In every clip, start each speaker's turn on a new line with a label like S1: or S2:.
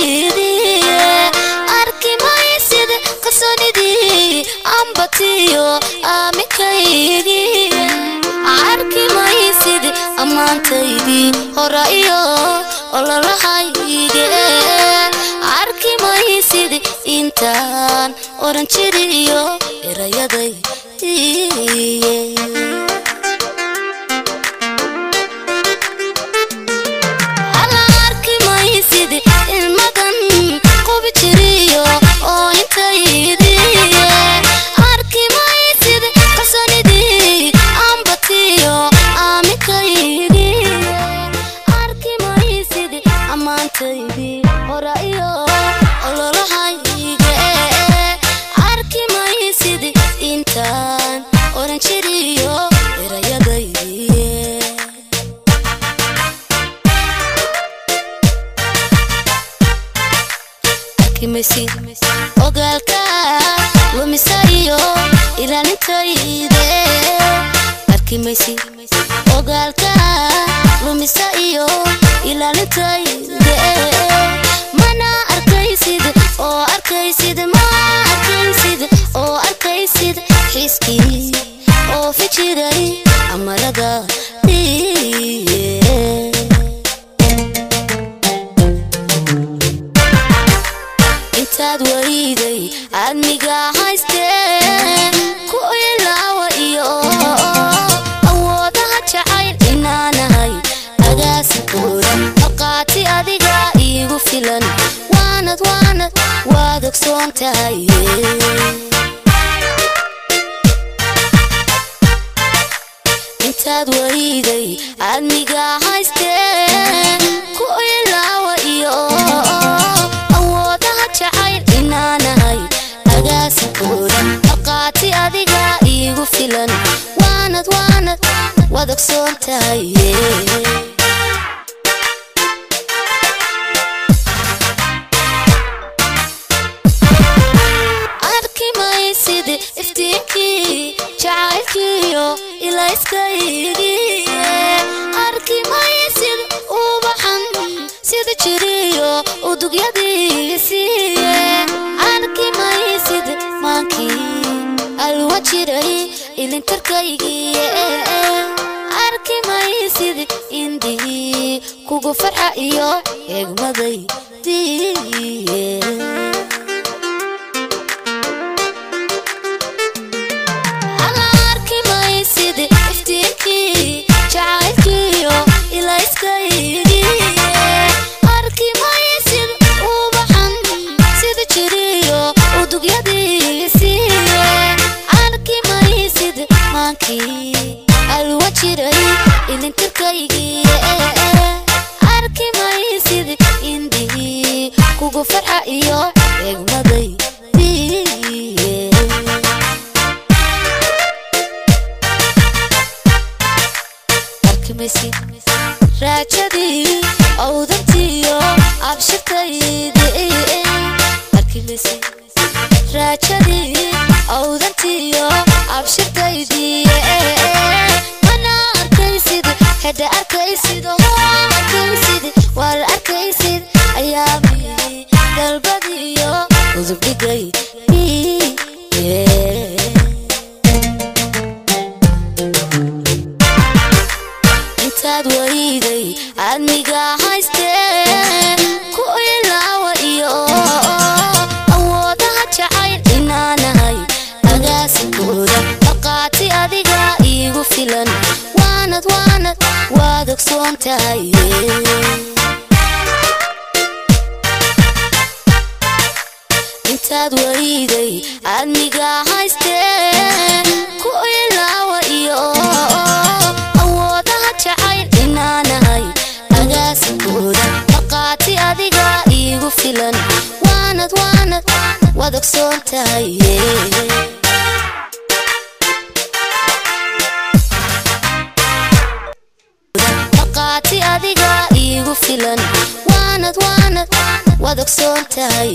S1: markaydiye arki maysid kalsoonidii ambatiyo aaminkaygiye arki maysid ammaantaydii hora iyo ololahayge arki maysid intaan oran jiriyo erayadaydiye Alla arki maysid ilmadan qubi jiriyo oo intaydiye arki maysid kalsoonidii ambatiyo aaminkaydiye arki maysid ammaantaydii hora iyo ololahayge arki maysid intaan oran jiriyo erayadaydiye arkimaysid ogaalka lumisa iyo ilaalintayde arkimaysid ogaalka lumisa iyo ilaalintayde mana arkaysid oo arkaysid ma arkaysid oo arkaysid xiiskii oo fijiray amarada dhiye intaad wariday admiga haystee ku ilaawa iyo awoodaha jacayl inaanahay agaasikooda marqaati adiga iigu filan waanad waanad waad ogsoon tahay intaad wariday admiga haystee ku ilaawa iyo awoodaha jacayl inaanahay agaasikooda marqaati adiga iigu filan waanad waanad waad ogsoon tahay arki maysid iftiinkii jacaylkiyo ilayskaygiye arki maysid ubaxan sida jiriyo udugyadiisiiye arki maysid maankii alwa jiray ilintarkaygiye arki maysid indihii kugu farxa iyo eegmadaydiye Alla arki maysid iftiinkii jacaylkiyo ilayskaygiye arki maysid ubaxan sida jiriyo udugyadiisiiye arki maysid maankii alwa jiray ilintirkaygiye arki maysid indihii kugu farxa iyo eegmadaydiye arkimaysid raajadii awdantiyo abshirtaydi arkimaysid raajadii awdantiyo abshirtaydi mana arkaysid hedha arkaysid hoo arkaysid waar arkaysid ayaami dalbadiyo udubdhigay intaad wariday admiga haystee ku ilaawa iyo awoodaha jacayl inaanahay agaasikooda marqaati adiga iigu filan waanad waanad waad ogsoon tahay intaad wariday admiga haystee ku ilaawa iyo awoodaha jacayl inaanahay agaasikooda marqaati adiga iigu filan waanad waanad waad ogsoon tahay marqaati adiga iigu filan waanad waanad waad ogsoon tahay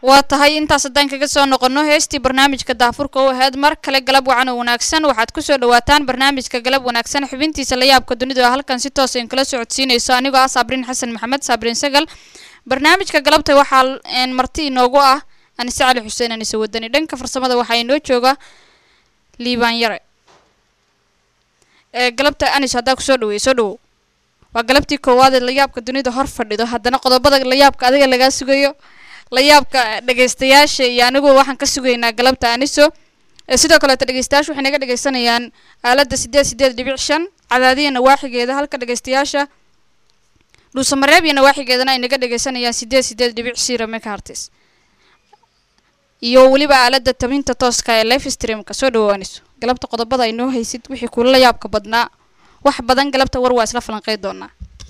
S2: waa tahay intaas haddaan kaga soo noqono heestii barnaamijka daafurka u ahayd mar kale galab wacan oo wanaagsan waxaad kusoo dhawaataan barnaamijka galab wanaagsan xubintiisa la yaabka dunida oo halkan si toos in kala socodsiinayso anigoo ah saabrin xasan maxamed saabrin sagal barnaamijka galabta waxaa een, marti inoogu ah anise cali xuseen anise wadani dhanka farsamada waxaa inoo jooga liibaan yare ee galabta anis haddaa kusoo dhaweey soo dhawow waa galabtii koowaad ee layaabka dunida hor fadhido haddana qodobada layaabka adiga lagaa sugayo layaabka dhegaystayaasha iyo anigu waxaan ka sugaynaa galabta aniso ee sidoo kaleeto dhegaystayaasha waxay naga dhegaysanayaan aaladda sideed sideed dhibic shan cadaadiya nawaaxigeeda halka dhegaystayaasha dhuusamareeb iyo nawaaxigeedana ay naga dhegaysanayaan sideed sideed dhibic zero megahertz iyo weliba aaladda tabinta tooska ee live streamka soo dhawaaniso galabta qodobada ay noo haysid wixii kula la yaabka badnaa wax badan galabta war waa isla falanqey doonaa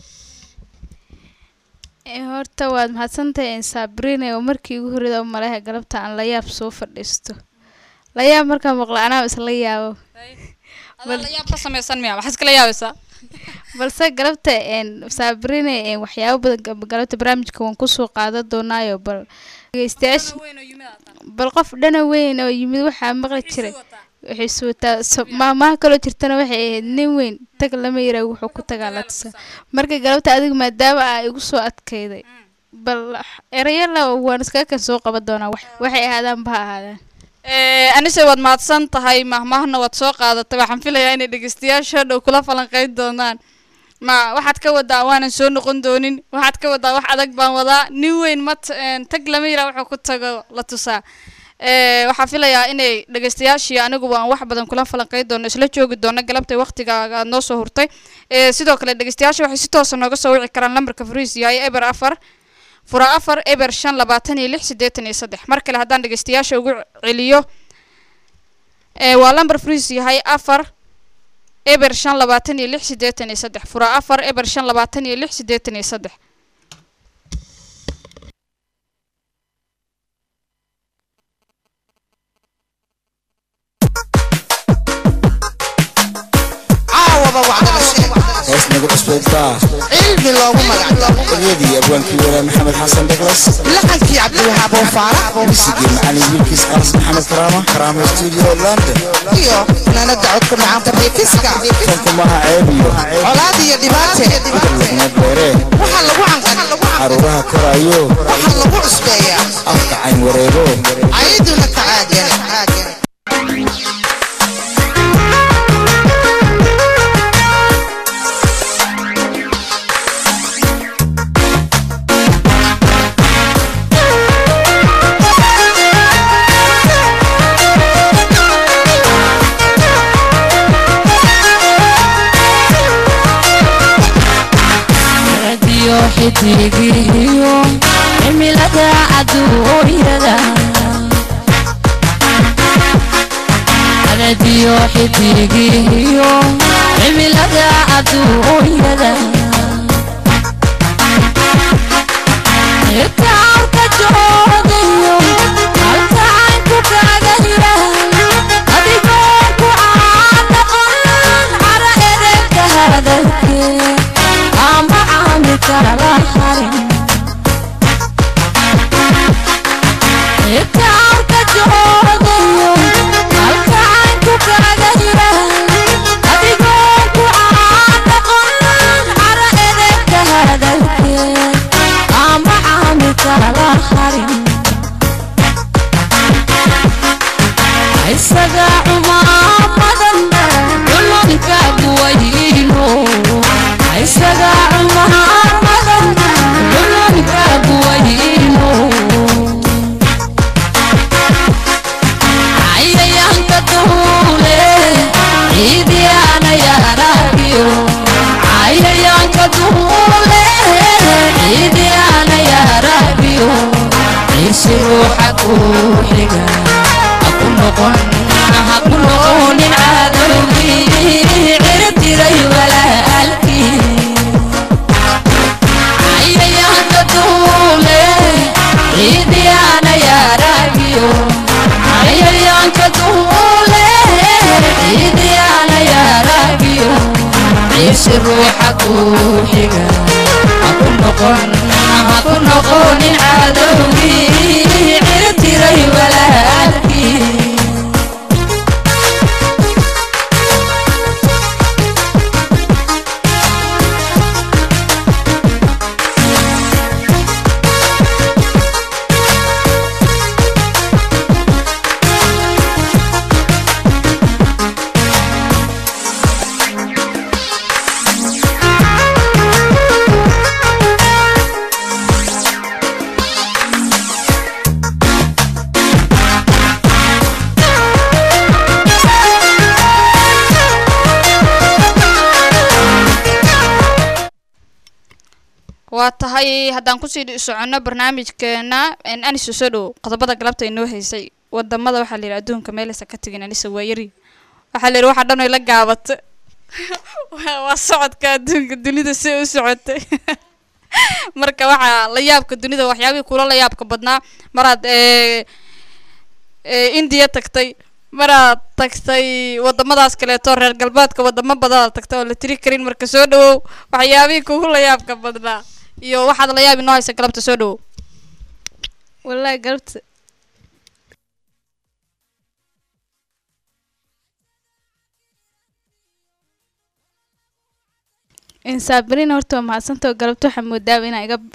S3: Ee, horta waad mahadsantahay sabrine oo markii ugu horreeda u maleha galabta aan la yaab soo fadhiisto la yaab markaan maqlo anaa isla yaabo
S2: adaa la yaab ka samaysan miya waxaa iskala yaabaysaa
S3: balse galabta een sabrine een waxyaabo badan gab- galabta barnaamijka waan kusoo qaadan doonaayo bal dhegeystayaasha bal qof dhana weyn oo yimid waxaa maqli jiray waxay suwataa so- maamaha kaloo jirtana waxay ahayd nin weyn tag lama yaraa wuxuu ku tagaa la tusa marka galabta adiga maadaama aa igu soo adkayday bal erayala waan iskaga kan soo qaban doonaa wax- waxay ahaadaan ba ha ahaadaan
S2: Eh, anise waad mahadsan tahay mahmahna waad soo qaadatay waxaan filayaa inay dhegeystayaasha dhow kula falanqeyn doonaan ma waxaad ka wadaa waanan soo noqon doonin waxaad ka wadaa wax adag baan wadaa nin weyn mat een, tag lama yiraa wuxuu ku tago la tusaa Eh, waxaan filayaa inay dhegeystayaashii aniguba aan wax badan kula falanqeyn doono isla joogi doono galabtay waqtigaaga aad noo soo hurtay Eh, sidoo kale dhegeystayaasha waxay si toosa nooga soo wici karaan lambarka fariis yahay eber afar fura afar eber shan labaatan iyo lix siddeetan iyo saddex mar kale haddaan dhegeystayaasha ugu celiyo ee waa lambar friis yahay afar eber shan labaatan iyo lix siddeetan iyo saddex fura afar eber shan labaatan iyo lix siddeetan iyo saddex
S4: caawaba wacdala sheeg
S5: hees nagu cusbeybtaa
S4: cilmi loogu magacdaro
S5: eryadii abwaankii walaa maxamed xasan dheglas
S4: laxankii cabdiwahaab oo faarax
S5: misigii macalin wiilkiis qaras maxamed karaama karaama studio london
S4: iyo fanaanada codka macaanta reekiska
S5: tankumaha ceebiyo
S4: colaad iyo dhibaate
S5: laguma beeree
S4: waxaa lagu canqan
S5: caruuraha korayo
S4: waxaa lagu cusbeeyaa
S5: afka cayn wareego
S4: cayduna tacaagan
S6: radio xidigiyo cimilada adduunyada radio xidigiyo cimilada adduunyada irkaanka joogayo halka caynku kaaga hira adigoo ku caadaqan cara edegka hadalkee ama caami kala harin irkaanka joogayo halka caynku kaaga hira adigoo ku caadaqan cara edegka hadalkee ama caami kala harin isaga cumaamadan culunka buwayno isaga cumaamadan culunka buwayno cayayaanka duule ciidiyaana yaaragiyo cayayaanka duule ciidiyaana yaaragiyo ciisi ruuxa ku xiga haku noqon haku noqonin cadowgii cirtiray walaalkii cayayaanka duule ciidiyaana yaaragiyo cayayaanka duule ciidiyaana yaaragiyo ciisi ruuxa ku xiga haku noqon haku noqonin cadowgii
S2: waa tahay haddaan kusii soconno barnaamijkeena een, anisa soo dhow qodobada galabta inoo haysay wadamada waxaa la yidhi adduunka meelaysa ka tegin anisa waa yari waxaa la yidhi waxa dhan ay la gaabata waa waa socodka adduunka dunida si u socotay marka waxaa la yaabka dunida waxyaabihii kula la yaabka badnaa maraad ee ee indiya tagtay maraad tagtay wadamadaas kaleeto reer galbeedka wadamo badanaad tagtay oo la tiri karin marka soo dhawow waxyaabihii kugu la yaabka badnaa iyo waxaad la yaab inoo haysa galabta soo dhawow
S3: wallaahi galabta saabiriin horta waa mahadsanta oo galabta waxaa moodaaba inaa iga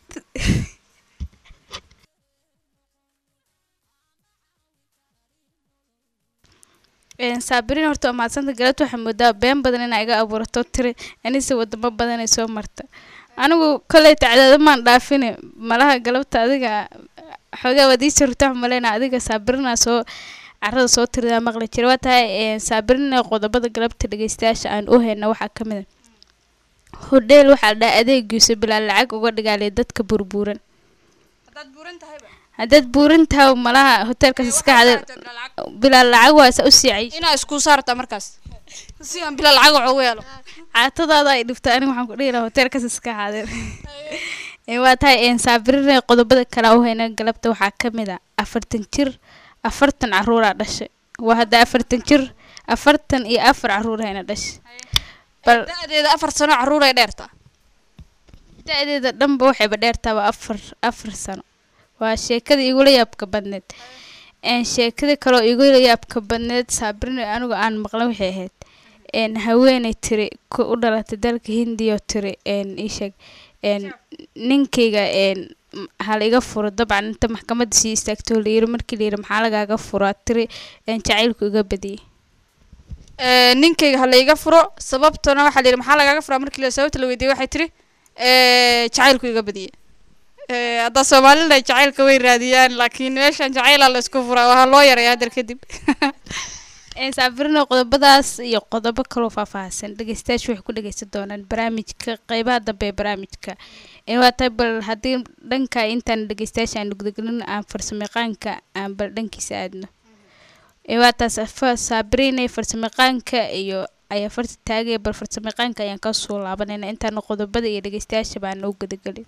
S3: saabiriin horta waa mahadsanta galabta waxaa moodaaba been badan inaa iga abuurato tiri anise wadamo badan ay soo marta anigu koley tacdaado maan dhaafine malaha galabta adiga xoogaa waad ii jirta maleyna adiga saabirina soo carada soo tiridaa maqli jira waa tahay saabirina qodobada galabta dhegeystayaasha aan u hayna waxaa ka mid a hodheel waxaa dhaa adeegiisa bilaa lacag uga dhigaalay dadka burbuuran haddaad buuran tahay malaha hoteelkaas iska xadir bilaa lacag waa isa u siicay
S2: inaa isku saarta markaas si aan bila lacag wax ugu helo
S3: caatadaada ay dhibta aniga waxaan ku dhihi lahaa hoteelkaas iska xadir Ee, waa tahay saabirina qodobada kale u hayna galabta waxaa ka mid a afartan jir afartan caruuraa dhashay waa hadda afartan jir afartan iyo afar caruur hayna dhashay bal
S2: da-deeda afar sano caruur ay dheertaa
S3: da-deeda dhanba waxayba dheertaaba afar afar sano waa sheekada igula yaabka badneed een sheekada kaloo igula yaabka badneed saabirina anigu aan maqlan waxay ahayd een haweeney tiri ku u dhalatay dalka hindiya oo tiri een ii sheeg een ninkayga een m- ha la iga furo dabcan inta maxkamadda sii istaagto la yiri markii la yiri maxaa lagaaga furaa tiri een jacaylku iga badiyey
S2: Ee, ninkayga ha la iga furo sababtuna waxaa la yidhi maxaa lagaaga furaa markii la sababta la weydiiyey waxay tiri ee, jacaylku iga badiyey Ee, hadda soomaalida jacaylka way raadiyaan laakiin meeshan jacaylaa la isku furaa waa loo yareeya hadar kadib
S3: een saabirina qodobadaas iyo qodobo kaloo faahfaahsan dhegeystayaashu waxay ku dhegeysan doonaan barnaamijka qeybaha dambe ee barnaamijka een waa tahay bal haddii dhanka intaan dhegeystayaasha aan gudagulin aan farsamayaqaanka aan bal dhankiisa aadno ee waa taas fa- saabirina farsamayaqaanka iyo ayaa farta taagaya bal farsamayaqaanka ayaan ka soo laabanayna intaan qodobada iyo dhegeystayaasha baan u gudagelin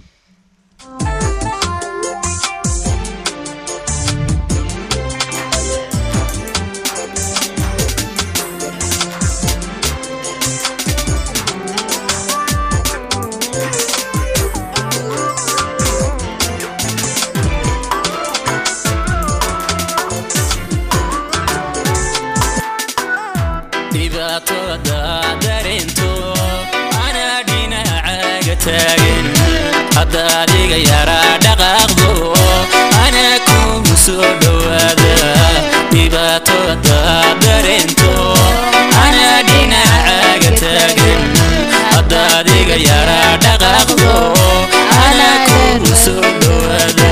S7: dhibaatada dareento anaa dhinacaaga taagan hadda adiga yaraa dhaqaaqdo anaa kugu soo dhowaada dhibaatada dareento anaa dhinacaaga taagan hadda adiga yaraa dhaqaaqdo anaa kugu soo dhowaada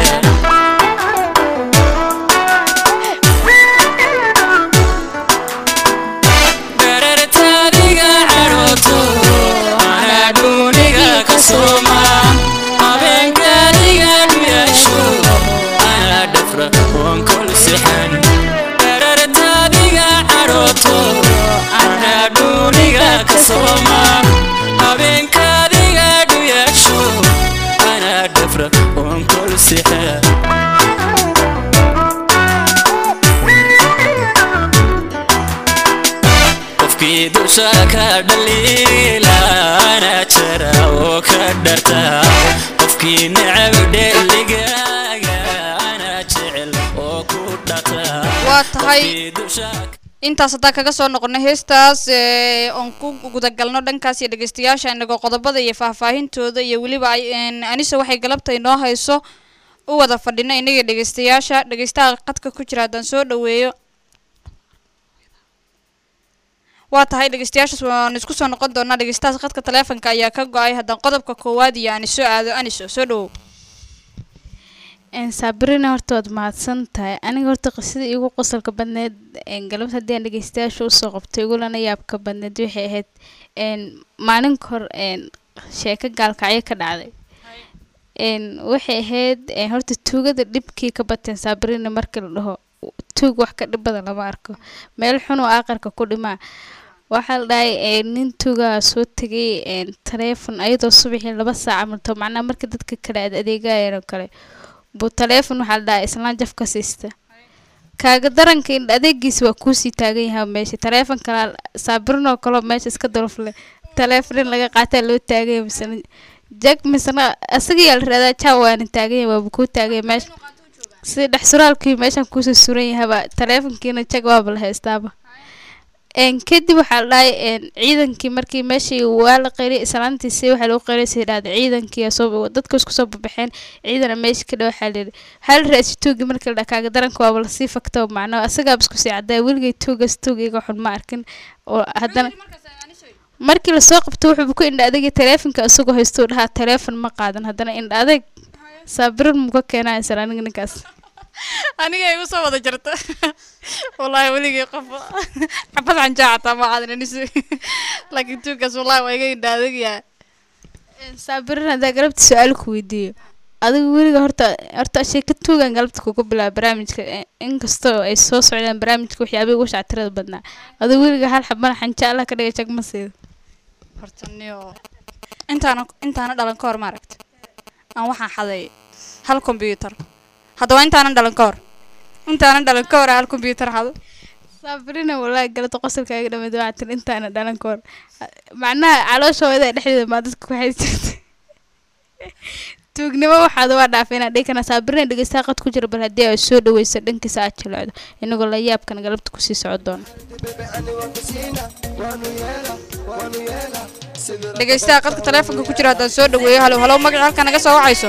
S7: dherertaadiga cadhooto anaa dhuuniga ka sooma habeenkaadiga dhuyaasho anaa dhafra oon kol sixan dherertaadiga cadhooto anaa dhuuniga ka sooma habeenkaadiga dhuyaasho anaa dhafra oon kol sixan qofkii dusha ka dhaliila ana jara oo ka dharta qofkii necab dheligaaga ana jecel oo ku dhata
S2: waa tahay
S7: qofkii dusha
S2: intaas haddaan kaga soo noqono heestaas ee, oon ku gudagalno dhankaas iyo dhegeystayaasha inagoo qodobada iyo faahfaahintooda iyo weliba ay- een, anise waxay galabta inoo hayso u wada fadhino inaga dhegeystayaasha dhegeystaha qadka ku jira haddaan soo dhaweeyo waa tahay dhegeystayaashaas waan isku soo noqon doonaa dhegeystahaas qadka taleefonka ayaa ka go-ay haddaan qodobka koowaad iyo aniso aado aniso soo dhawow
S3: een saabirina horta waad mahadsan tahay aniga horta qisada igu qosolka badneed een galabta haddii aan dhegeystayaasha usoo qabtay igulana yaabka badneed waxay ahayd een maalin hor een sheeko gaalkacyo ka dhacday een waxay ahayd een horta tuugada dhibkii ka bateen saabirina markii la dhaho tuug wax ka dhib badan lama arko meel xun oo aqarka ku dhimaa waxaa la dhahay een nin tuugaa soo tegay een taleefon ayadoo subaxii laba saac amalto macnaha marka dadka kale aad adeegayeen oo kale buu taleefon waxaa la dhahay islaan jaf ka siista kaaga daranka in adeegiisa waa kuusii taagan yahay meesha taleefon kala saabirinoo kaloo meesha iska dalofle taleefon in laga qaataa loo taagan yahay misena jag misena asaga la raadaa jaa waana taagan yahay waaba kuu taagan yahay meesha sida dhex suraalkii meeshan kuusoo suran yahaba taleefonkiina jag waaba la haystaaba een kadib waxaa la dhahay een ciidankii markii meeshii waa la qeylay islaantiisi waxaa lagu qeylay sii dhahday ciidankii soo dadka isku soo baxeen ciidana meesha ka dhow waxaa la yidhi waxaa la raasi tuugi markii la dhaha kaaga daranka waaba lasii fakto macnaa asagaaba isku sii caddaa weligay tuugas tuug iga xun ma arkin oo haddana markii lasoo qabto wuxuu ku indha adagay taleefonka isagoo haystuu dhahaa taleefon ma qaadan haddana indha adeg saabirin muka keenaa isla aniga ninkaas
S2: aniga igu soo wada jirta wallaahi weligii qof xabad xanjaa xataa ma qaadan anis laakiin tuugkaas wallaahi waa iga indhaadagyaa
S3: saabirin haddaa galabta su-aal ku weydiiyo adiga weliga horta horta sheeka tuugan galabta kugu bilaaba barnaamijka i- inkastoo ay soo socdaan barnaamijka waxyaabay ugu shactirada badnaa adiga weliga hal xabana xanja allah ka dhigay jag ma siido
S2: horta niyo intaana intaana dhalan ka hor ma aragta aan waxaan xaday hal combyuutar haddaba intaanan dhalan ka hor intaanan dhalan ka hor aan hal combyuutar xado
S3: saabirina walaahi galabta qosolkaaga dhammayd waxaa tiri intaana dhalan ka hor macnaha caloosha hooyada dhexdeeda maa dadka ku xaysi jirtay tuugnimo waxaad waa dhaafay inaad dhihi kana saabirina dhegeystaha qad ku jira bal haddii ay soo dhaweyso dhankiisa aad jilocdo inagoo la yaabkan galabta kusii socon doono
S2: dhegeystaha qadka taleefonka ku jira haddaan soo dhaweeyo halow halow magaca halka naga soo wacayso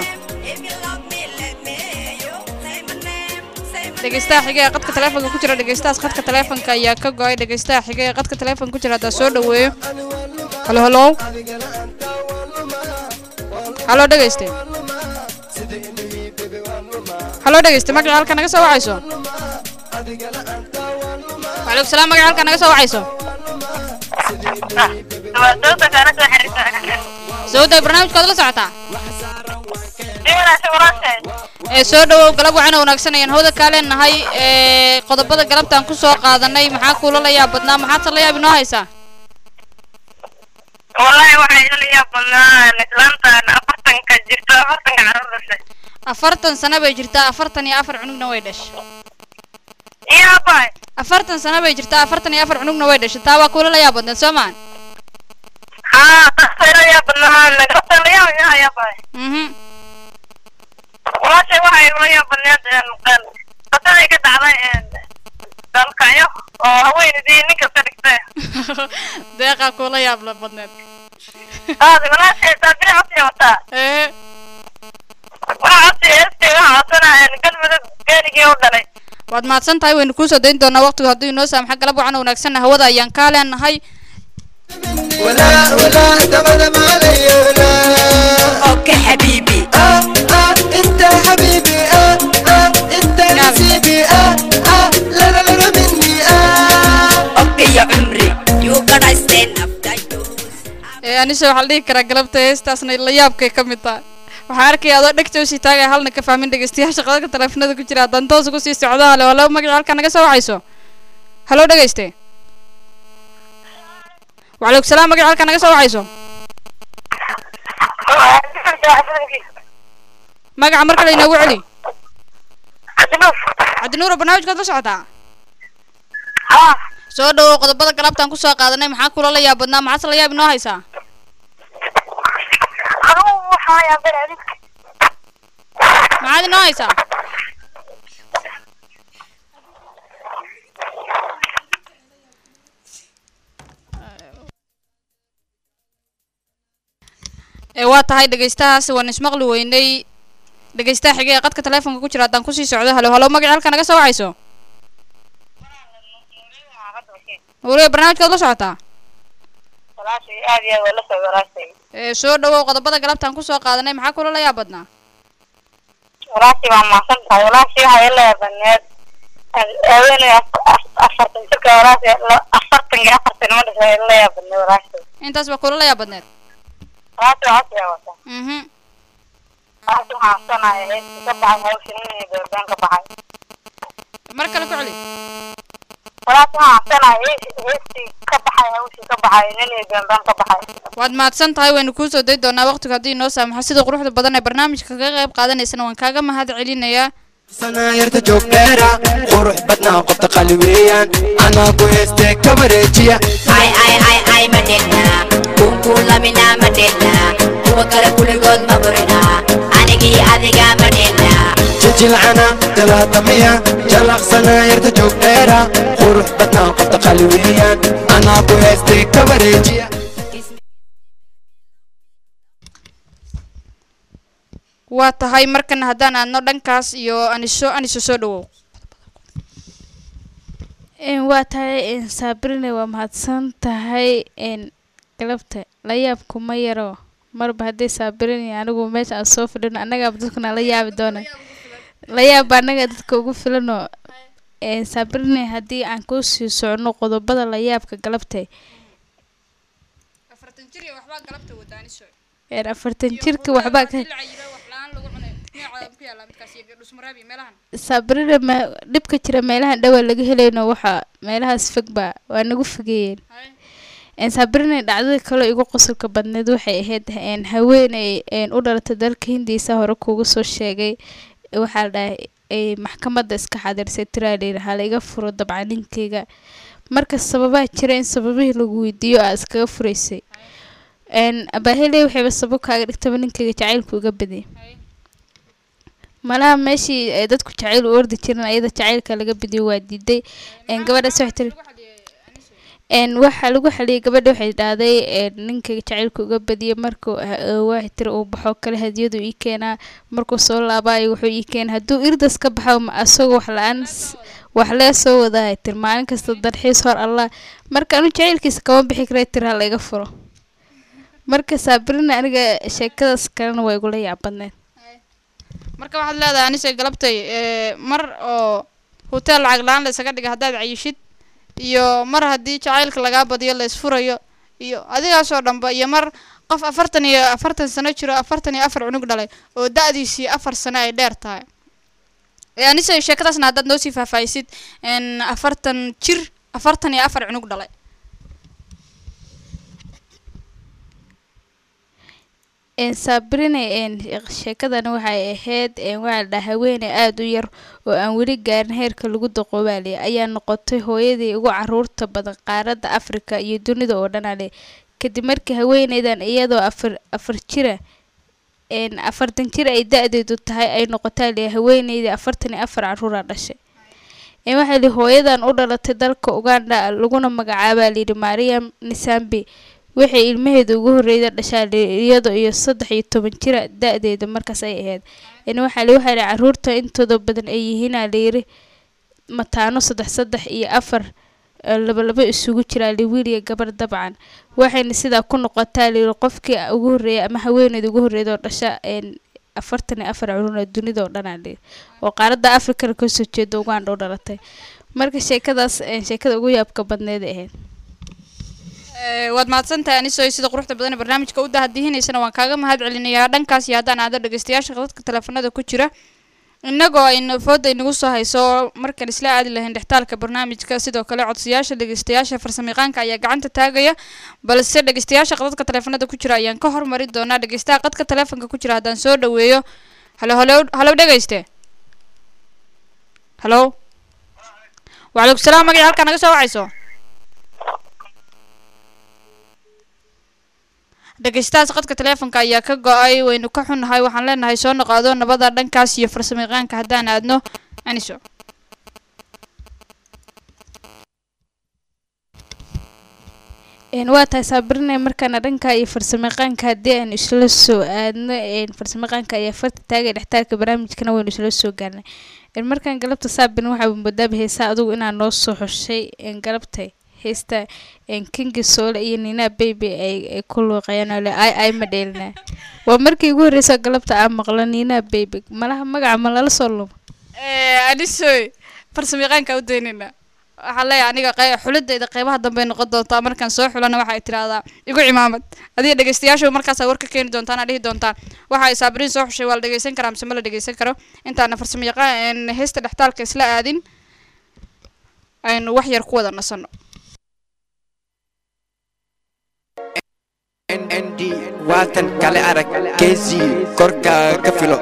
S2: dhegeystaha xiga ee qadka taleefonka ku jira dhegeystahaas qadka taleefonka ayaa ka go-ay dhegeystaha xiga ee qadka taleefonka ku jira haddaan soo dhaweeyo halo halow halo dhegeyste halo dhegeyste magaca halka naga soo wacayso waalaikum salaam magaca halka naga soo wacayso sawda barnaamijkaad la socotaa ee soo dhawow galab waxaana wanaagsan ayaan hawda kaa leenahay ee qodobada galabtaan ku soo qaadanay maxaa kuula la yaab badnaa maxaad la yaab inoo haysaa
S8: wallahi waxay ila yaab badnaa islaantan afartanka jirto afartanka caruur dhashay
S2: afartan sano bay jirtaa afartan iyo afar cunugna way dhashay
S8: iyo abay
S2: afartan sano bay jirtaa afartan iyo afar cunugna way dhashay taa waa kuula la yaab badneed soo maan
S8: haa taasa ila yaab badnaa nagarta la yaab yahay abay
S2: mhm
S8: walaashay waxay ila yaab badneed qasaday ka dhacday dalkayo oo haweenidii nin kasta dhigtay
S2: deeqaa kuula yaab la badneed
S8: aadi walaashay saabiri codsi wataa
S2: ee
S8: waxa codsi heestii waxa codsanaa galmudug geenigii u dhalay
S2: waad mahadsan tahay waynu kuusoo dayn doonaa waqtigu hadduu inoo saamaxa galab waxaana wanaagsanna hawada ayaan kaa leenahay
S9: ولا ولا دبل ما علي ولا
S6: اوكي حبيبي
S9: آه آه انت حبيبي آه آه انت نسيبي آه آه لا لا لا مني آه
S6: اوكي يا عمري you gotta stand up
S2: ee anise waxaa la dhihi karaa galabta heestaasna la yaabkay ka mid tahay waxaan arkaya adoo dhegta usii taagaya halna ka fahmin dhegeystayaasha qadadka taleefanada ku jira haddaan toos ugu sii socdo halo halo magaca halkaa naga soo wacayso halo dhegeyste waalaikum salaam magaca halkaa naga soo wacayso magaca mar kale inoogu celi cabdinuuro barnaamijkaad la socotaa soo dhawow qodobada galabtaan kusoo qaadanay maxaa kula la yaab badnaa maxaase la yaab inoo haysaa maxaad inoo haysaa ee waa tahay dhegeystahaas waan ismaqli weynay dhegeystaha xigay ee qadka taleefonka ku jira haddaan kusii socdo halo halo magaca halka naga soo wacayso weliba barnaamijkaad la socotaa
S8: walaashay aad iyo aad waa la soo walaashay
S2: ee soo dhawow qodobada galabtaan kusoo qaadanay maxaa kula la yaab badnaa
S8: walaashii waa mahadsan tahay walaashii waxay ila yaabaneed haweeney afartan jirka walaashii afartan iyo afartan ma dhashay ila yaabaneed walaashii
S2: intaas baa kula la yaab badneed
S8: walaashii codsi ay wata
S2: mhm
S8: walaashii waxaan codsanaya heestii ka baxay hawsha nin iyo beebeen ka baxay
S2: mar kale ku celi
S8: walaashii waxaan codsanaya hees- heestii ka baxay hawshii ka baxay nin iyo beebeen ka baxay
S2: waad mahadsan tahay waynu kuu soo day doonaa waqtigu haddii inoo saamaxo sida quruxda badan ee barnaamijka kaga qayb qaadanaysana waan kaaga mahad celinayaa
S9: sanaayarta joogdheera qurux badnaa qofta qali weeyaan anaa ku heestee ka wareejiya
S6: ay ay ay ay madhena kunkulamina madhena kuwa kale kuligood ma burina anigii adiga madhena
S9: jijilcana dalaatamiya jalaq sanaayarta joogdheera qurux badnaa qofta qali weeyaan anaa ku heestee ka wareejiya
S2: waa tahay markana haddaan aadno dhankaas iyo aniso aniso soo dhawow
S3: Een, waa tahay een, sabrine waa mahadsan tahay een, galabta la yaab kuma yaro marba haddii sabrine anigu meesha aan soo fadhino annagaaba dadkuna la yaabi doona la yaaba annaga dadka ugu filanoo een, sabrine haddii aan kuu sii socno qodobada la yaabka galabta
S2: afartan jir iyo waxbaa galabta wada aniso
S3: een, afartan jirka waxbaa ka sabrina ma dhibka jira meelahan dhawaa laga helayno waxa meelahaas fog baa waa nagu fogeeyeen een, sabrina dhacdada kale igu qosolka badneed waxay ahayd een, haweeney een, u dhalatay dalka hindiisa hore kuugu soo sheegay waxaa la dhahay ay maxkamadda iska xadirsay tiraaleer ha la iga furo dabcan ninkeyga marka sababaha jira in sababihii lagu weydiiyo aa iskaga furaysay een, abaahiley waxayba sabab kaaga dhigtaba ninkeyga jacaylku uga badiyay malaha meeshii ay dadku jacayl u ordi jireen ayada jacaylka laga badiyo waa diiday een, gabadhaas waxay tiri een waxaa lagu xaliyay gabadha waxay dhahday een ninka jacaylka uga badiyay markuu ha- waxay tiri uu baxo kale hadiyadu ii keenaa markuu soo laabaayo wuxuu ii keenaa hadduu irdas ka baxo ma asagoo wax la-aan s- wax lee soo wadahay tiri maalin kasta dalxiis hor allah marka anu jacaylkiisa kama bixi kara tiri ha laga furo marka sabrina aniga sheekadaas kalena waa igula yaabadneed
S2: marka waxaad leedahay anise galabtay ee, mar oo hotel lacag la-aan la isaga dhiga haddaad cayishid iyo mar haddii jacaylka lagaa badiyo la isfurayo iyo adigaasoo dhanba iyo mar qof afartan iyo afartan sano jiro afartan iyo afar cunug dhalay oo da-diisii afar sano ay dheer tahay ee anise sheekadaasna haddaad noo sii faahfaahisid n afartan jir afartan iyo afar cunug dhalay
S3: een sabrine een sheekadani waxay ahayd een waxaa la dhahaa haweeney aada u yar oo aan weli gaarin heerka lagu daqoobaaliya ayaa noqotay hooyadii ugu caruurta badan qaaradda afrika iyo dunida oo dhan ale kadib markii haweeneydan iyadoo afar afar jira een afartan jir ay da-deedu tahay ay noqotaa le haweeneydii afartan iyo afar caruura dhashay een waxaa li hooyadan u dhalatay dalka uganda laguna magacaabaa layidhi mariam nisambi waxay ilmaheeda ugu horreyda dhashaa iyada iyo saddex iyo toban jira da-deeda markaas ay ahayd in waxaa li waxaa li caruurta intooda badan ay yihiinaa layiri mataano saddex saddex iyo afar eh, laba laba isugu jiraa li wiil iyo gabar dabcan waxayna sidaa ku noqotaa layiri qofkii ugu horreeya ama haweeneyda ugu horreyda oo dhasha een afartan iyo afar culuna dunida oo dhanaa layiri oo qaaradda afrikana kasoo jeeda uganda u dhalatay marka sheekadaas een, sheekada ugu yaabka badneed ay ahayd
S2: Ee, waad mahadsantahay anisoy sida quruxda badan ee barnaamijka u dahadihineysana waan kaaga mahad celinayaa dhankaas iyo haddaan aado dhegeystayaasha dadka teleefanada ku jira innagoo ayna fooda inagu soo hayso markaan isla aadi lahayn dhextaalka barnaamijka sidoo kale codsayaasha dhegeystayaasha farsamayaqaanka ayaa gacanta taagaya balse dhegeystayaasha qadadka teleefanada ku jira ayaan ka hormari doonaa dhegeystaha qadka teleefonka ku jira haddaan soo dhaweeyo halo halo halo dhegeyste halo wacalaikum salaam magaca halkaa naga soo wacayso dhegeystahaas qadka teleefonka ayaa ka go-ay waynu ka xunnahay waxaan leenahay soo noqoado nabada dhankaas iyo farsamayaqaanka haddaan aadno aniso
S3: een waa tahay saabirine markaana dhanka iyo farsamayaqaanka haddii aan isla soo aadno een farsamayaqaanka ayaa farta taagay dhextaalka barnaamijkana waynu isla soo gaarnay een markaan galabta saabin waxaa moodaaba heesaa adugu inaa noo soo xushay een galabta heesta een kingi soole iyo nina baby ay ay ku luuqayaan oo le ay ay ma dheelina waa markii ugu horreysa galabta aan maqlo nina baby malaha magaca ma lala soo lumo
S2: aniso farsamayaqaanka u daynayna waxaa leeyahay aniga qey- xulidayda qeybaha dambe noqon doontaa markaan soo xulana waxay tiraahdaa igu cimaamad adiga dhegeystayaashu markaasaa war ka keeni doontaan aa dhihi doontaan waxa ay saabiriin soo xushay waa la dhegeysan karaa mise ma la dhegeysan karo intaana farsamo yaqaan heesta dhextaalka isla aadin aynu wax yar ku wada nasano
S9: nd waatan kale arag kesi korka ka filo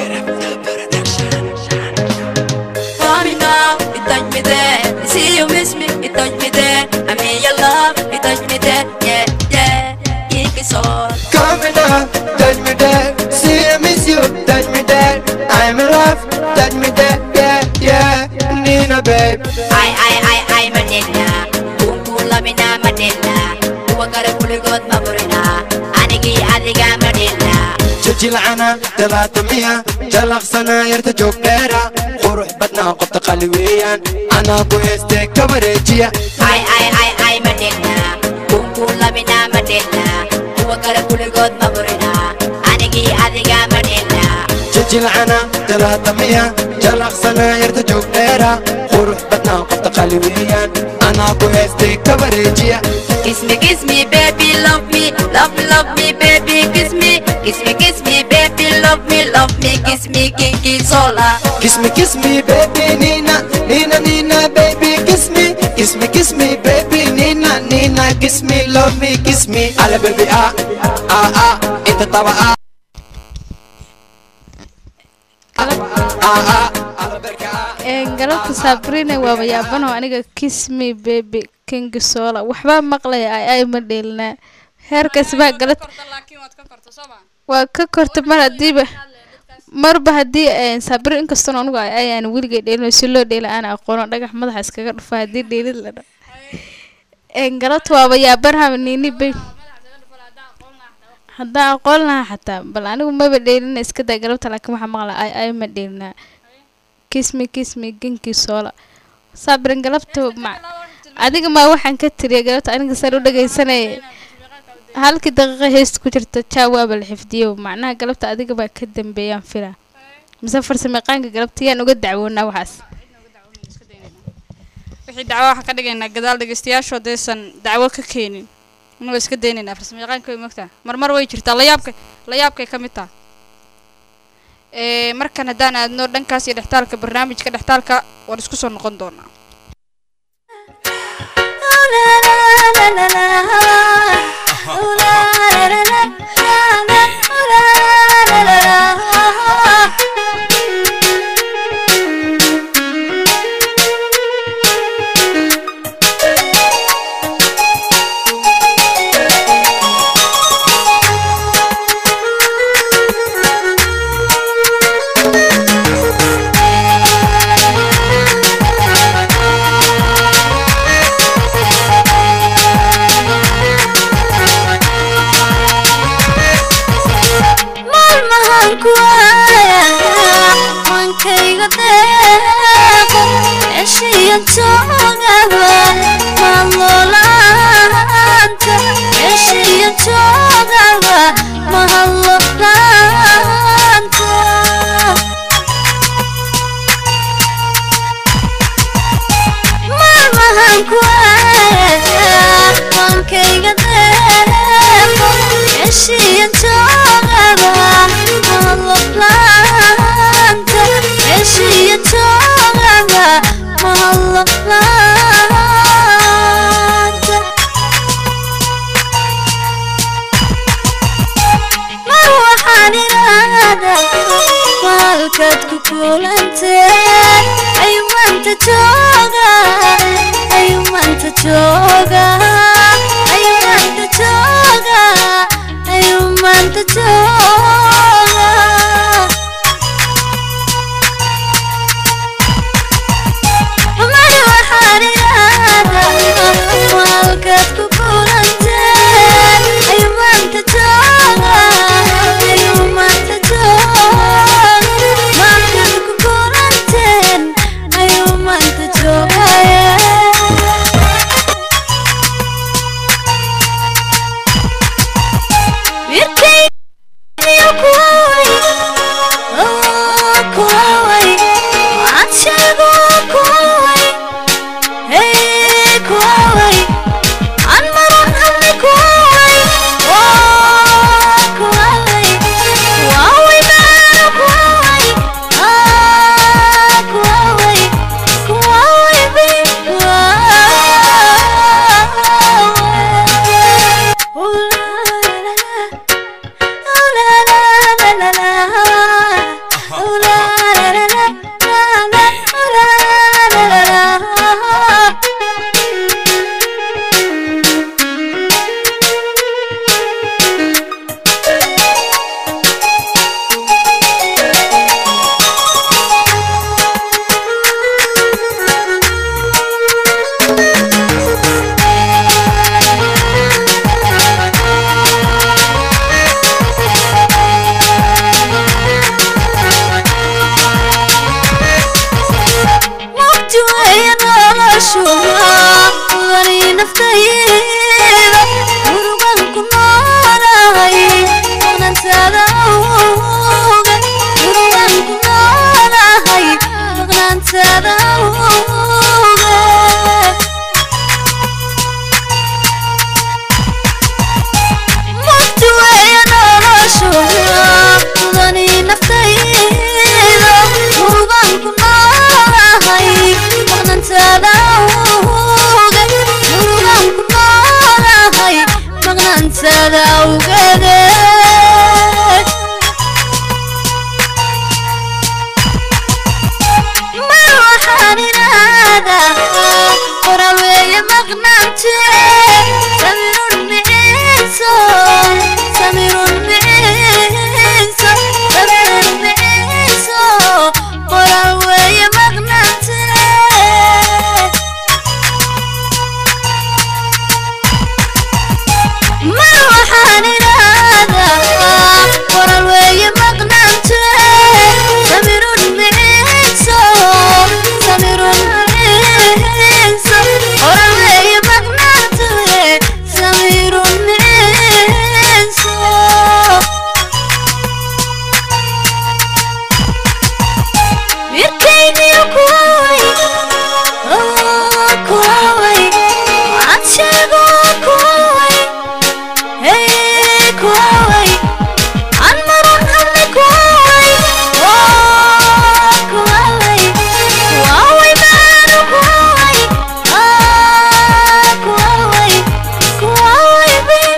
S10: Call me now, you touch me there. You see you miss me, you touch me there. I mean your love, you touch me there. Yeah, yeah, it is all.
S9: Come me down, touch me there. See I miss you, touch me there. I'm in love, touch me there. Yeah, yeah, Nina babe.
S6: Ay ay ay ay Manila Kumpula mina Manila Huwag ka rin puligot maburina Anigi adiga Manila
S9: jajilcana talaatamiya jalaqsana yarta joogdheera qurux badnaa qofta qali weeyaan anaa ku heestee ka wareejiya
S6: Ay ay ay ay Manila Kumpula mina Manila Huwag ka rin puligot maburina Anigi adiga Manila
S9: jajilcana talaatamiya jalaqsana yarta joogdheera qurux badnaa qofta qali weeyaan anaa ku heestee ka wareejiya
S10: Kiss me, kiss me, baby, love me, love me, love me, baby, kiss me, kiss me, kiss me, baby, love me, love me, kiss me, kinky sola.
S9: Kiss me, kiss me, baby, Nina, Nina, Nina, baby, kiss me, kiss me, kiss me, baby, Nina, Nina, kiss me, love me, kiss me, ala baby, ah, ah, ah, inta tawa, ah, ah, ah, ala berka, ah.
S3: Een, galabta sabrina waaba yaabano aniga kiss me baby king sola waxbaa maqlaya ay ay ma dheelnaa heerkaas baa galad waa ka korta mar hadiiba marba haddii een, sabri inkastoon anugu ay ayaan weligay dheelino si loo dheela aan aqoono dhagax madaxa iskaga dhufa haddii dheelid la dha een, galabta waaba yaabanaha nini bay haddaan aqoon lahaa xataa bal anigu maba dheelina iska daa galabta laakiin waxaa maqla ay ay ma dheelinaa kismi kismi genkii soola sabrin galabta ma adiga maa waxaan ka tiriya galabta aniga saan u dhagaysanaya halkii daqiiqa heesta ku jirta jaa waaba la xifdiyo macnaha galabta adiga baa ka dambeeyaan fila mise farsamayaqaanka galabta yaan uga dacwoonaa waxaas
S2: wixii dacwo waxaa ka dhigaynaa gadaal dhegeystayaashu haddaysan dacwo ka keenin inuu iska daynaynaa farsamayaqaanka way mogtaa marmar way jirtaa layaabkay layaabkay ka mid taha ee markan haddaan aadno dhankaas iyo dhextaalka barnaamijka dhextaalka waan isku soo noqon doonaa
S1: maalmahan ku haya mankayga deeqo eshiya joogaba mahadlolaanta eshiya joogaba mahadlolaanta maalmahan ku haya mankayga deeqo eshiya joogaba mahadlolaanta eshiya joogaba mahadlolaanta mar waxaan idhaahdaa maalkaad ku kulanteen ayuu maanta jooga ayuu maanta jooga ayuu maanta jooga ayuu maanta jooga mar waxaan idhaahdaa maalkaad ku kulanteen ayuu maanta jooga ayuu maanta jooga maalkaad ku kulanteen ayuu maanta jooga maansada awgade mar waxaan idhaadaa qoraal weeye maqnaante samirun miciiso samirun miciiso samirun miciiso qoraal weeye maqnaante mar waxaan idhaadaa qoraal weeye maqnaante samirun miciiso samirun miciiso qoraal weeye maqnaante samirun miciiso mirkaygiyo kuwaway kuwaway waxaad sheego kuwaway hey kuwaway aan maran hadle kuwaway kuwaway kuwaway maanu kuwaway kuwaway kuwaway bin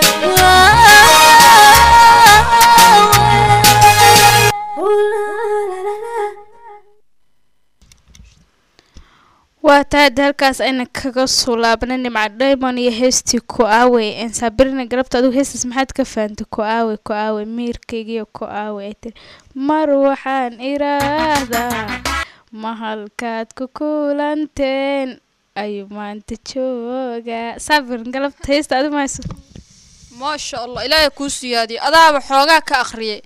S1: kuwaway
S3: waa taada halkaas ayna kaga soo laabnay nimca diamond iyo heestii ku-aawey een saabirina galabta adigu heestaas maxaad ka fahantay ku-aawey ku-aawey miirkaygiyo ku-aawey ay tiri mar waxaan iraahdaa ma halkaad ku kulanteen ayuu maanta joogaa saabirin galabta heesta adi mahayso
S2: maasha allah ilaahay kuu siyaadiyo adaaba xoogaa ka akhriyay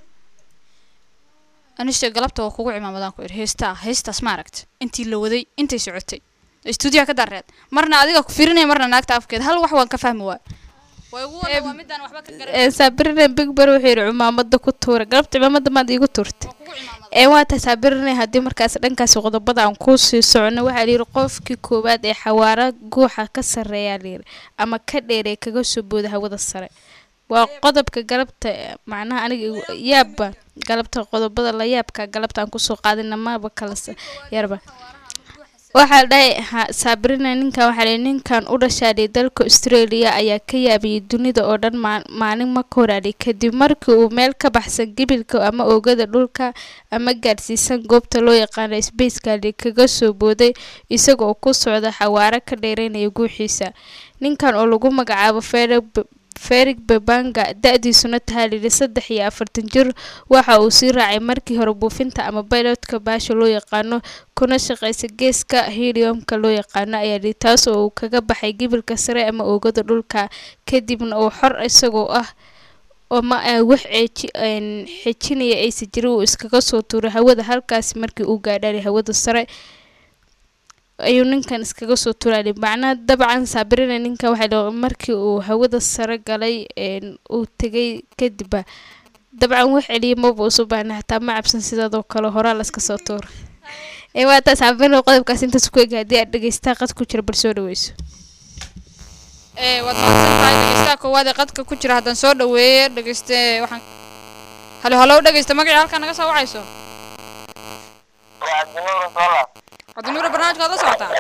S2: anise galabta waa kugu cimaamadaan ku idhi heestaa heestaas ma aragta intii la waday intay socotay istuudiyaha ka dareed marna adiga ku firinaya marna naagta afkeeda hal wax waan ka fahmi waay way ugu wada waa midaan waxba ka garan
S3: Ee, saabirina bigbar wuxuu yidhi cumaamada ku tuura galabta cimaamada maad iigu tuurtay ee waa tahay saabirina haddii markaas dhankaas qodobada aan kuu sii socono waxaa layidhi qofkii koowaad ee xawaara guuxa ka sarreeyaa layidhi ama ka dheeree kaga soo booda hawada sare waa qodobka galabta eh, macnaha aniga igu- yaabba galabta qodobada la yaabka galabta aan kusoo qaadina maba kala sa- yarba waxaa la dhahay ha- sabrina ninkan waxaa la ninkan u dhashaaday dalka australia ayaa ka yaabiyey dunida oo dhan maa- maalin ma ka horaaday kadib markii uu meel ka baxsan gebilka ama oogada dhulka ama gaadhsiisan goobta loo yaqaano spacekali kaga soo booday isaga oo ku socda xawaaro ka dheereynaya guuxiisa ninkan oo lagu magacaabo Felix B- Felix Babanga da-diisuna tahay lili saddex iyo afartan jir waxa uu sii raacay markii hore buufinta ama pilotka baasha loo yaqaano kuna shaqeysa geeska heliumka loo yaqaano ayaa lii taas oo uu kaga baxay gibilka sare ama oogada dhulka kadibna uu xor isagoo ah oo ma ah wax ceeji een, xejinaya aysa jirin uu iskaga soo tuuray hawada halkaasi markii uu gaadhaalay hawada sare ayuu ninkan iskaga soo turaalay macnaha dabcan saabirina ninkan waxay dhaho markii uu hawada sare galay een, uu tegay kadibba dabcan wax celiya maba usu baahna hataa ma cabsan sidaadoo kale horaa laska soo tuura ee waa taas saabirina qodobkaas intaas ku eg haddii aad dhegeystaa qad ku jira bal soo dhaweyso
S2: ee waad mahadsan tahay dhegeystaha koowaad ee qadka ku jira haddaan soo dhaweeye dhegeyste waxaan halo halow dhegeysta magacii halkaa naga soo wacayso cabdinuura barnaamijka waad la socotaa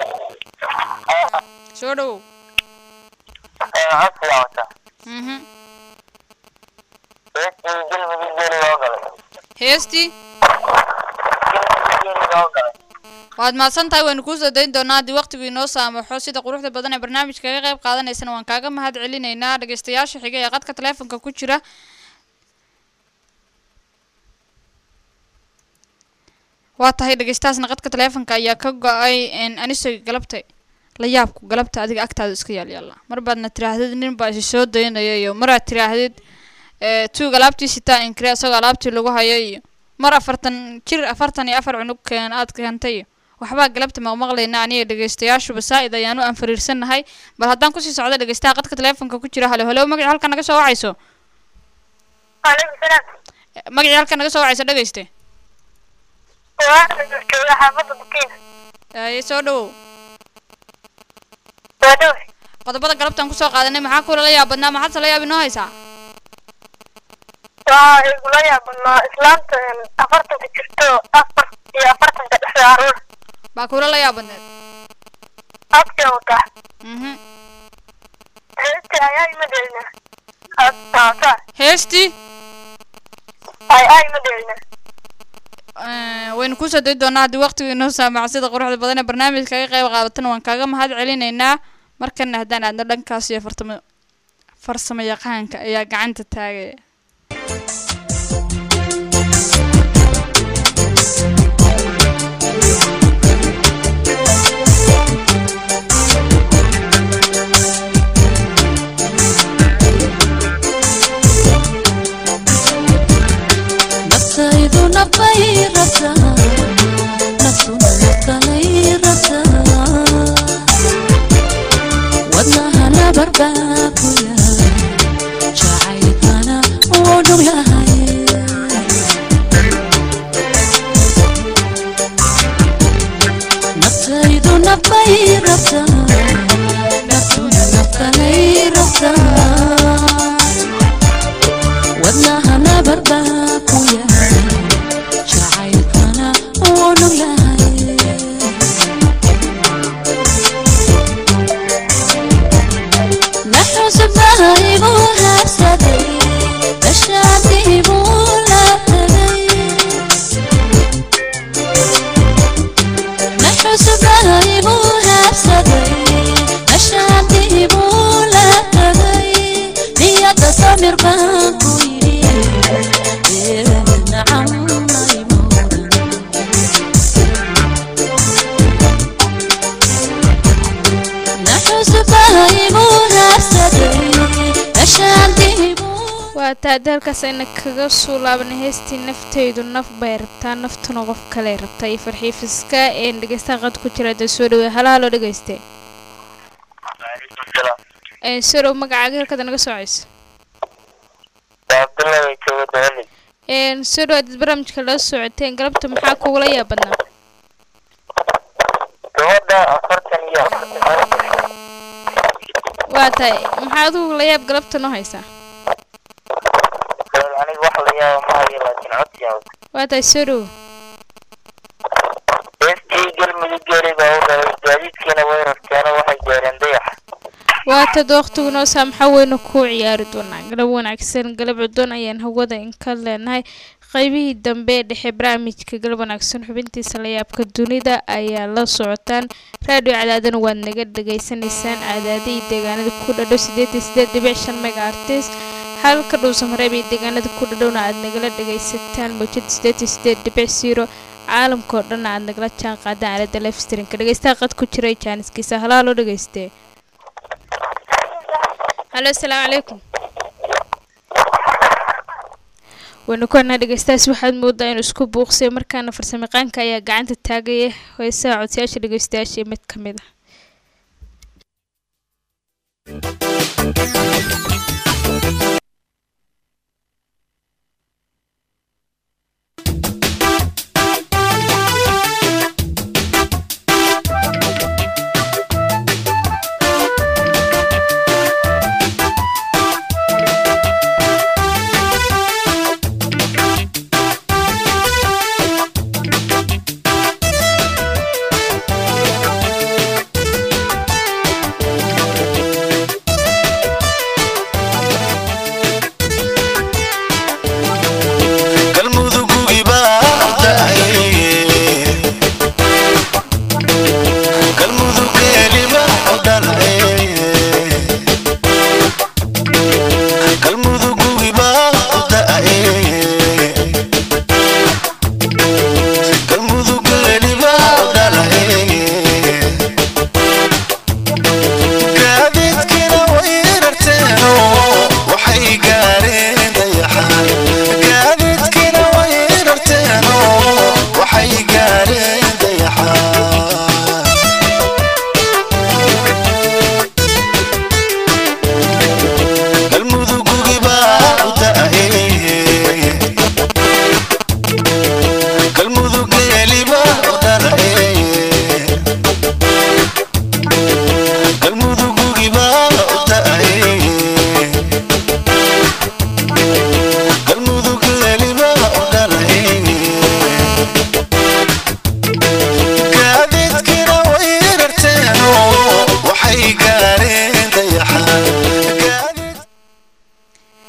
S2: soo dhawow mhm heestii waad mahadsan tahay waynu kuu soo dayn doonaa haddii waqtigu inoo saamaxo sida quruxda badan ee barnaamijka kaga qayb qaadanaysana waan kaaga mahad celinaynaa dhegeystayaasha xiga ee qadka taleefonka ku jira waa tahay dhegeystahaasna qadka taleefonka ayaa ka go-ay n anise galabta la yaabku galabta adiga agtaada iska yaalyaala mar baadna tiraahdid nin baa isi soo daynaya iyo maraad tiraahdid ee, tuug alaabtii sitaa inkire isagoo alaabtii lagu hayo iyo mar afartan jir afartan iyo afar cunug keen aad keentay iyo waxbaa galabta maqmaqlayna aniga dhegeystayaashuba saa-id ayaanu aan fariirsannahay bal haddaan kusii socda dhegeystaha qadka taleefonka ku jira halo halo magaci halka naga soo wacayso
S8: Waalaikum salaam.
S2: magacii halka naga soo wacayso dhegeyste
S8: Waa jooga xaafadda Bukiin.
S2: Ee, soo dhawow
S8: Waa dhow.
S2: qodobada galabtaan kusoo qaadanay maxaa kula la yaabadnaa maxaadse la yaab inoo haysaa
S8: Waa igula yaabanaa islaanta een, afartanka jirto afar iyo afartanka dhexda caruur.
S2: baa kula la yaabadneed
S8: Abkee wataa.
S2: mhm
S8: Heestii ayaa ima dhelinaa. taasa
S2: heestii
S8: ay ay ma dheelina
S2: Eh, waynu kusoo dayi doonaa haddii waqtigu inoo saamaco sida quruxda badan ee barnaamijka kaga qayb qaadatana waan kaaga mahad celinaynaa markana haddaan aadno dhankaas iyo fartamo farsamo yaqaanka ayaa gacanta taagaya
S1: naftaydu nafay rabtaa naftuna naftalay rabtaa wadnaha nabarbaa ku yahay jacaylkana uu dhug yahay naftaydu nafay rabtaa naftuna naftalay rabtaa wadnaha nabarbaa ku yahay jacaylkana uu dhug yahay naxusubaha igu habsaday dashaadii buu la tagay naxusubaha igu habsaday dashaadii buu la tagay niyada samir baan ku yidhi nacam naxusubaha igu habsaday dashaadii
S3: waa taade halkaas ayna kaga soo laabanay heestii naftaydu naf bay rabtaa naftuna qof kale rabtaa iyo farxiifiska een dhegeystaha qad ku jira dee soo dhawey hala haloo dhegeyste een soo dhow magacaaga halkaad naga socayso
S8: abdullahi jooga dooli
S3: een soo dhow hadad barnaamijka la socoteen galabta maxaa kugula yaabadnaa
S8: gabadha afartan iyo
S3: waa tahay maxaa adigu la yaab galabta noo haysaa
S8: aniga wax la yaaba ma hayo laakiin codsiyaa
S3: waa tahay soo dhow
S8: heestii galmudug geeri baa u dhalay gaadiidkiina way rarteeno waxay gaareen dayax
S3: waa tad waqtigu noo saamaxa weynu ku ciyaari doonaa galab wanaagsan galab cudoon ayaan hawada inka leenahay qaybihii dambe ee dhexe barnaamijka galab wanaagsan xubintiisa layaabka dunida ayaa la socotaan raadiyo cadaadana waad naga dhegaysanaysaan cadaada iyo deegaanada ku dhadhow sideed iyo sideed dhibic shan mega artis halka dhuusan horeeb iyo deegaanada ku dhadhowna aad nagala dhegaysataan mawjada sideed iyo sideed dhibic zero caalamka oo dhan aad nagala jaan qaadaan aalada lifestrinka dhegeystaha qad ku jiray jaaniskiisa halaa loo dhegeystee halo asalaamu calaykum waynu ku hanaa dhegeystahaas waxaad moodaa inuu isku buuqsay markaana farsamayaqaanka ayaa gacanta taagaya heesaha codsayaasha dhegeystayaasha mid ka mid ah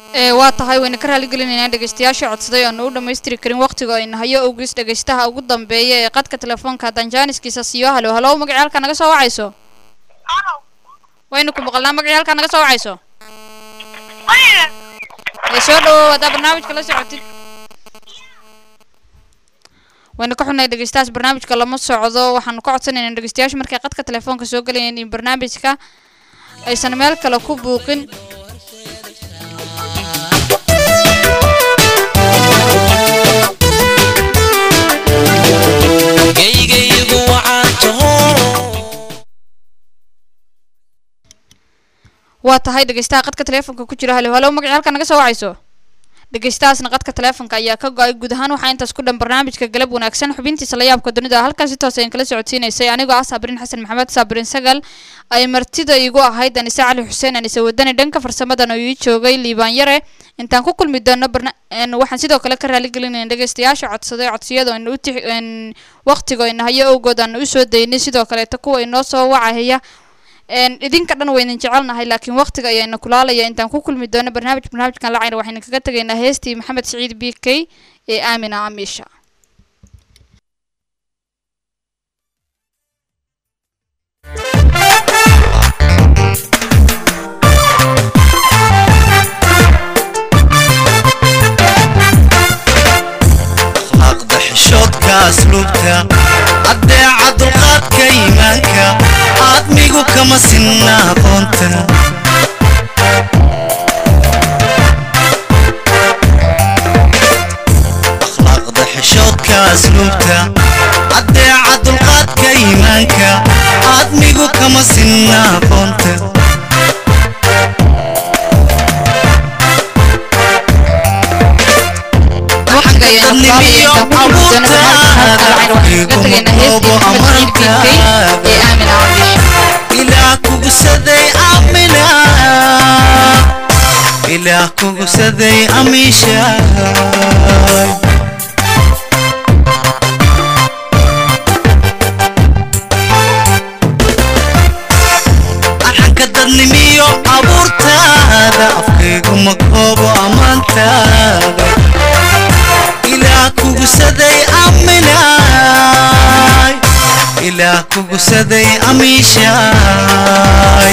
S2: ee waa tahay wayna ka raaligelinaynaa dhegeystayaasha codsaday oonu u dhammaystiri karin waqtiga ayna hayo ogis dhegeystaha ugu dambeeya ee qadka telefoonka haddaan jaaniskiisa siiyo halo halo magacii halkaa naga soo wacayso waynu ku maqalnaa magacii halkaa naga soo wacayso ee soo dhawow haddaa barnaamijka la socotid waynu ka xunay dhegeystahaas barnaamijka lama socdo waxaanu ka codsanaynaa dhegeystayaashu markay qadka telefoonka soo galayeen in barnaamijka aysan meel kale ku buuqin
S11: geygaygu waxaan taho
S2: waa tahay dhegeystaha qadka telefoonka ku jira halo halo magacii halkaa naga soo wacayso dhegeystahaasna qadka telefoonka ayaa ka go-ay guud ahaan waxaa intaas ku dhan barnaamijka galab wanaagsan xubintiisa la yaabka dunida halkaas si toos ayaan kala socodsiinaysay anigoo ah saabiriin xasan maxamed saabiriin sagal ay martida igu ahayd anise cali xuseen anise wadani dhanka farsamadan oo ii joogay liibaan yare intaan ku kulmi doono barna een, waxaan sidoo kale ka raaligelinayna dhegeystayaasha codsaday codsiyada aynu u tix een, waqtiga ayna hayo awgood aanu usoo daynay sidoo kaleeta kuwa inoo soo wacahaya een, idinka dhan waynan jecelnahay laakiin waqtiga ayaana kulaalaya intaan ku kulmi doono barnaamij barnaamijkan lacayna waxayna kaga tegaynaa heestii maxamed siciid b k ee aamina amiisha
S11: akhlaaqda xishoodka asluubta addeeca dulqaadka iimaanka aadmigu kama sinna aqoonta akhlaaqda xishoodka asluubta addeeca dulqaadka iimaanka aadmigu kama sinna aqoonta
S2: waqtiga ayaana kulaalaya intaan ku kulmi doono barnaamijkan halkan lacayna waxayna kaga tegaynaa heestii maxamed siciid b k ee aamina amiisha
S11: ilaah kugusaday amina ilaah kugusaday amiisha arxanka dadnimiyo abuurtaada afkaygu ma koobo ammaantaada ilaah kugusaday aminaay ilaah kugusaday amiishaay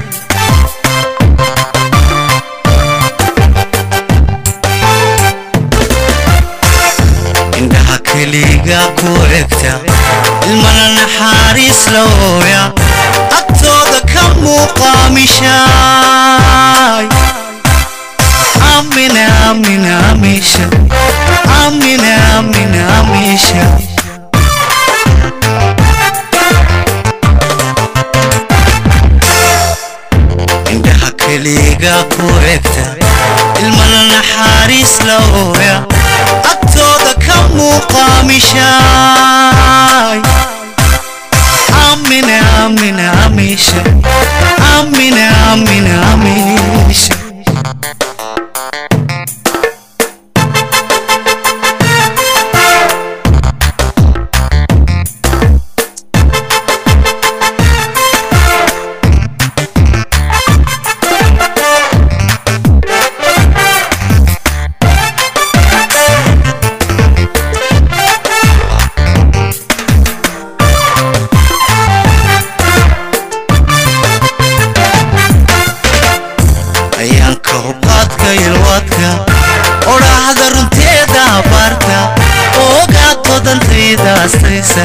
S11: indhaha keliga ku egta ilmana naxariis looya agtooda ka muuqaamishaay amina amina amisha amina amina amisha indhaha keliga ku egta ilmana naxariis looya agtooda ka muuqaamishaay amina amina amisha amina amina amisha ayaanka hubqaadka ilwaadka odhaahda runteeda abaarta oogaato dantayda astaysa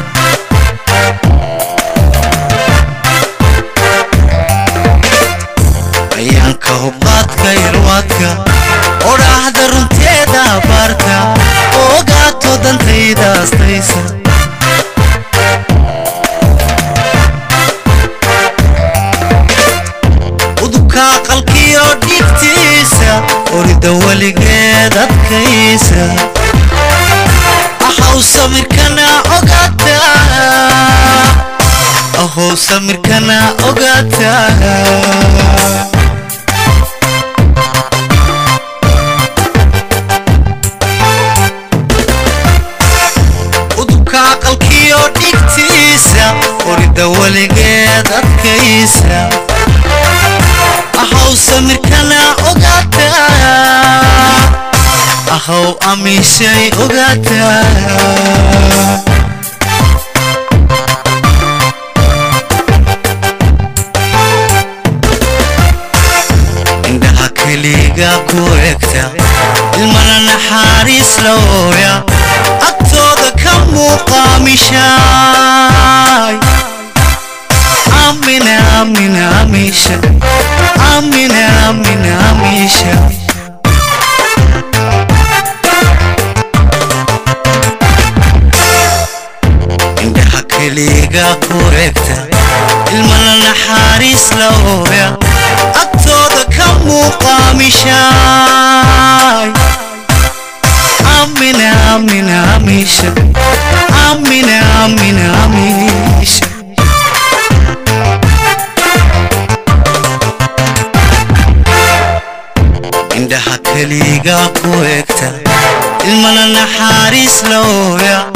S11: ayaanka hubqaadka ilwaadka odhaahda runteeda abaarta oogaato dantayda astaysa udubka aqalkiyo dhigtiisa orida weligeed adkaysa ahow samirkana ogaata ahow samirkana ogaata udubka aqalkiyo dhigtiisa orida weligeed adkaysa ahow samirkana ogaata how amishay ogaataa indhaha keliga ku egta ilmana naxariis looya agtooda ka muuqaamishaay amina amina amisha amina amina amisha indhaha keliga ku egta ilmana naxariis looya agtooda ka muuqaamishaay amina amina amisha amina amina amisha indhaha keliga ku egta ilmana naxariis looya